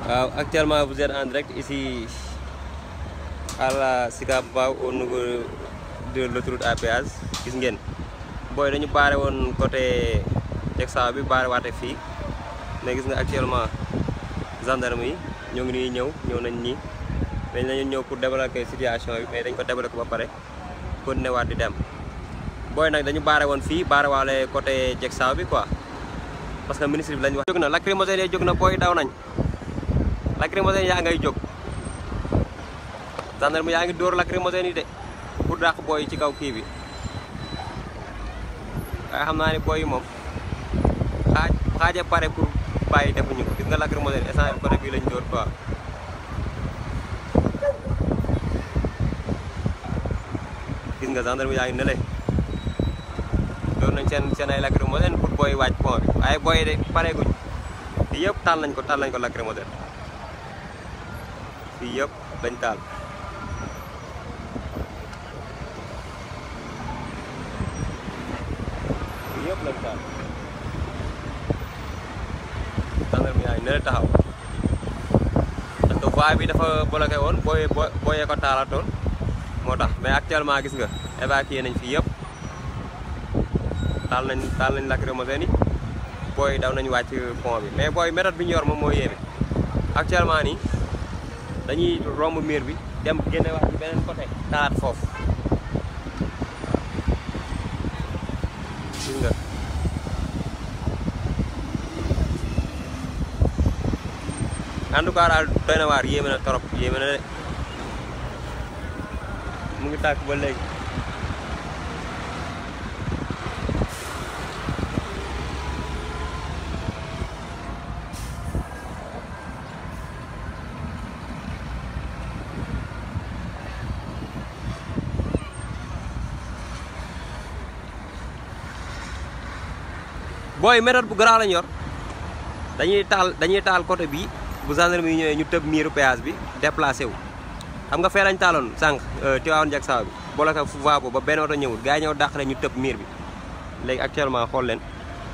waaw actuellement vous êtes en direct ici à la Sicap Mbao au niveau de l'autoroute à péage gis ngeen booy dañu baare woon côté Texas bi baare waate fii mais gis nga actuellement gendarme yi ñoo ngi nii ñëw ñëw nañ nii mais dañu ñëw pour débloquer situation bi mais dañ ko débloquer ba pare continuer waat di dem booy nag dañu baare woon fii baare waale côté Texas bi quoi parce que ministre bi lañ wax jóg na lacrymogène yi jóg na booy daw nañ lacrymogène yaa ngay jóg gendarme yaa ngi dóor lacrymogène yi de pour dàq booy yi ci kaw kii bi waaye xam naa ni booy yi moom xaaj xaaja pare pour bàyyi defuñu ko gis nga lacrymogène instant bi côté bii lañ dóor quoi gis nga gendarme yaa ngi nële dóor nañ seen seen ay lacrymogène pour booy wàcc pont bi waaye booy de pare guñ fii yëpp taal nañ ko taal nañ ko lacrymogène fii yëpp dañ taal fii yëpp lañ taal gendarme yaa ngi nële taxaw parce que voie bi dafa bloqué woon booy booyee ko taalatoon moo tax mais actuellement gis nga évacué nañ fii yëpp taal nañ taal nañ lacrymogène yi booy daw nañ wàcc pont bi mais booy méthode bi ñu yor moom moo yéeme actuellement nii dañuy romb miir bi dem génne wax ci beneen côté taalaat foofu gis nga en tout cas daal doy na waar yéeme na trop yéeme na de mu ngi tàkk ba léegi booy méthode bu garaaw lañ yor dañuy taal dañuy taal côté bi bu gendarme yi ñëwee ñu tëb miiru péage bi déplacé wu xam nga fee lañ taaloon sànq Tivaouane jak saw bi bloqué fu voie boobu ba benn oto ñëwul gars yi ñëw dàq ñu tëb miir bi léegi actuellement xool leen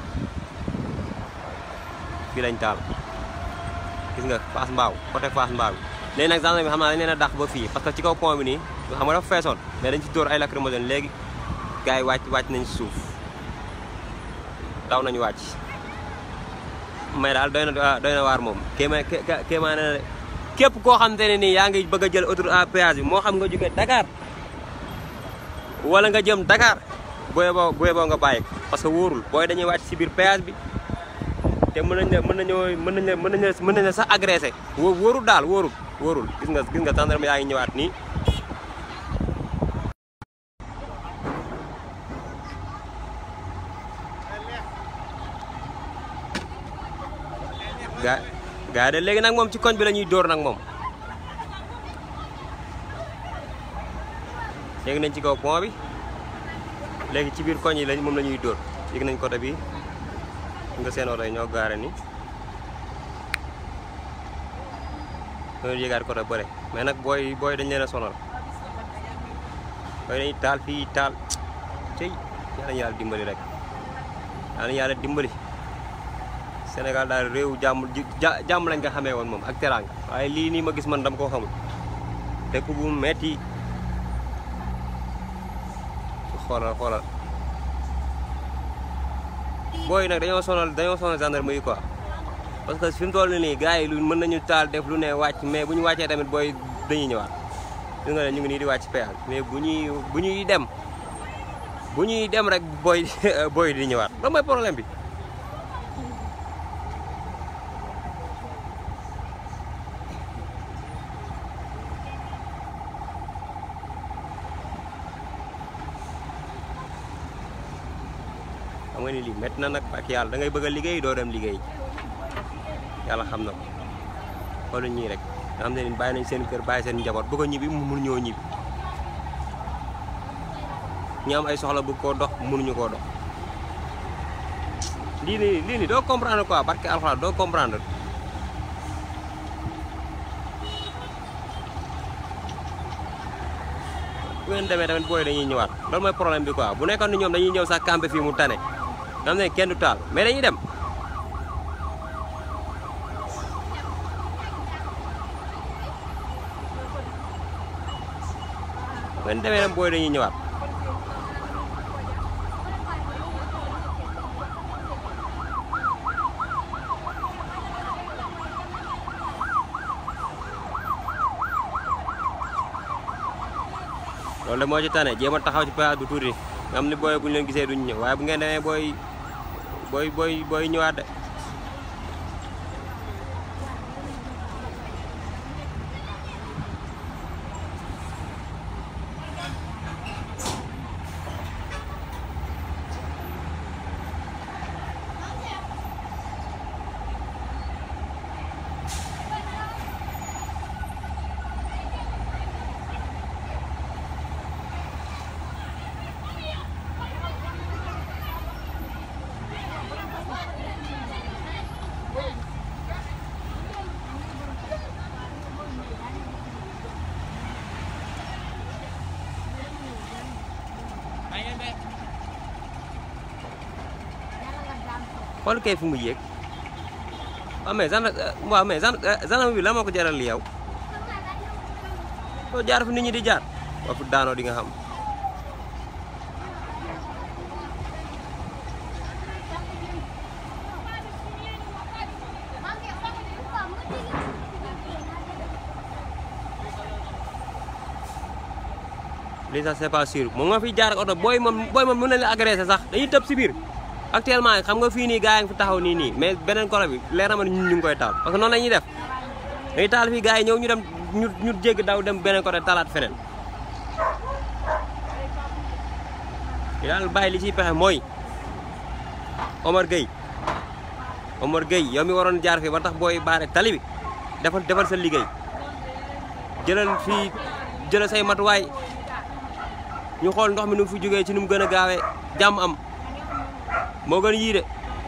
fii lañ taal gis nga Fass Mbao côté Fass Mbao bi léegi nag gendarme bi xam naa dañ leen a dàq ba fii parce que ci kaw pont bi nii xam nga dafa feesoon mais dañ ci dóor ay lacrymogène léegi gars yi wàcc wàcc nañ suuf daw nañu wàcc mais daal doy na doy na waar moom kéema kéemaa na képp koo xamante ne nii yaa ngi bëgg a jël autoroute à péage bi moo xam nga jóge Dakar wala nga jëm Dakar booy boo booy boo nga bàyyi parce que wóorul booy dañuy wàcc si biir péage bi te mën nañ la mën nañoo mën nañ la mën nañ la mën nañ la sax agressé wóorul daal wóorul wóorul gis nga gis nga gendarme yaa ngi ñëwaat nii gaa gaa de léegi nag moom ci koñ bi la ñuy dóor nag moom yéeg nañ ci kaw pont bi léegi ci biir koñ yi lañ moom la ñuy dóor yéeg nañ côté bi nga seen oto yi ñoo gaare ni ñoo yéegaat côté bëre mais nag booy booy dañ leen a sonal booy dañuy taal fii taal cey yàlla yàlla dimbali rek yàlla yàlla dimbali Sénégal daal réew jàmm jàmm lañ nga xamee woon moom ak teraanga waaye lii nii ma gis man dama koo xamul dëkk bu metti xoolal xoolal booy nag dañoo sonal dañoo sonal gendarme yi quoi parce que fi mu toll nii gars yi lu mën nañu taal def lu ne wàcc mais bu ñu wàccee tamit booy dañuy ñëwaat gis nga ne ñu ngi nii di wàcc péage mais bu ñuy bu ñuy dem bu ñuy dem rek booy booy di ñëwaat loolu mooy problème bi xam nga ni lii métti na nag ak yàlla da ngay bëgg a liggéey doo dem liggéey yàlla xam na ko xoolu ñii rek nga xam ne ni bàyyi nañ seen kër bàyyi seen njaboot bëgg a ñibbi mun ñoo ñibbi ñi am ay soxla bëgg koo dox mënuñu koo dox lii nii lii nii doo comprendre quoi parce que alxuraan doo comprendre bu ngeen demee tamit booy dañuy ñëwaat loolu mooy problème bi quoi bu nekkoon ni ñoom dañuy ñëw sax campé fii mu tane nga xam ne kenn du taal mais dañuy dem ben demee nag booy dañuy ñëwaat loolu de moo ci tane jéem a taxaw ci péage bu tuuti nga xam ni booy bu ñu leen gisee duñ ñëw waaye bu ngeen demee booy booy booy booy ñëwaat de xool kay fu mu yéeg waaw mais gendarme waaw mais gendarme bi la moo ko jaral li yow soo jaar fu nit ñi di jaar waa fu daanoo di nga xam lii sax c'est pas sûr moom nga fi jaar ak oto booy moom booy moom mën na la agressé sax dañuy tëb si biir actuellement xam nga fii nii gars yi ngi fi taxaw nii nii mais beneen kolo bi leer na ma ñun ñu ngi koy taal parce que noonu la ñuy def dañuy taal fii gars yi ñëw ñu dem ñu ñu jégg daw dem beneen côté talaat feneen yi daal bàyyi li ciy pexe mooy Omar Gueye Omar Gueye yow mi waroon jaar fii ba tax booy baare tali bi defal defal sa liggéey jëlal fii jëlal say matuwaay ñu xool ndox mi nu mu fi jógee ci nu mu gën a gaawee jàmm am moo gën yii de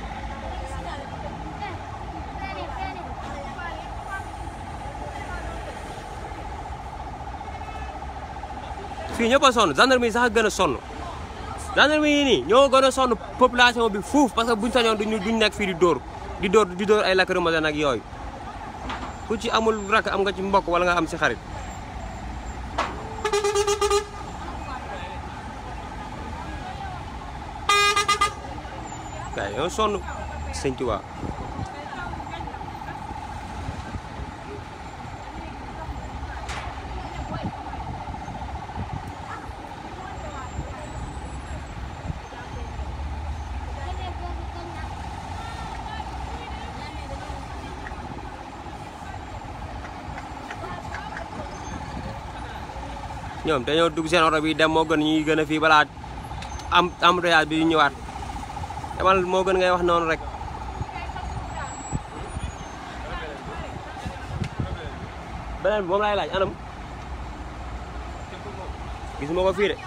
fii ñëpp a sonn gendarmerie sax a gën a sonn gendarmerie yi nii ñoo gën a sonn population bi fuuf parce que buñ sañoon duñu duñ nekk fii di dóor di dóor di dóor ay lacrymogène ak yooyu ku ci amul rakk am nga ci mbokk wala nga am si xarit gaay yow sonn sëñ Tuubaa ñoom dañoo dugg seen oto bi dem moo gën ñuy gën a fii balaa am embouteillage bi ñëwaat demal moo gën ngay wax noonu rek beneen bi moom laay laaj anam gis ma ko fii de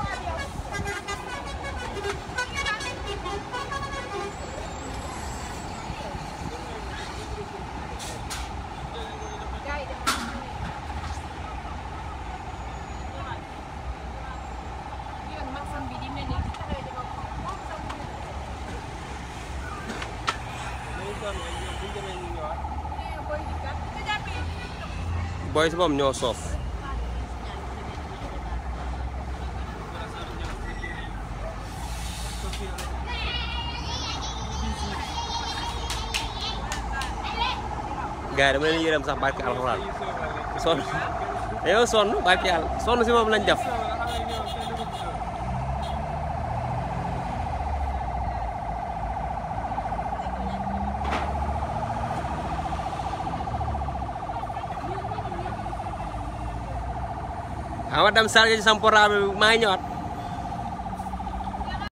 booy si moom ñoo soof gars yi dama leen yërëm sax barke alxuraan sonn dañoo sonn barke yàlla sonn si moom lañ def ama dem sarge ci sam portable bi maa ngi ñëwaat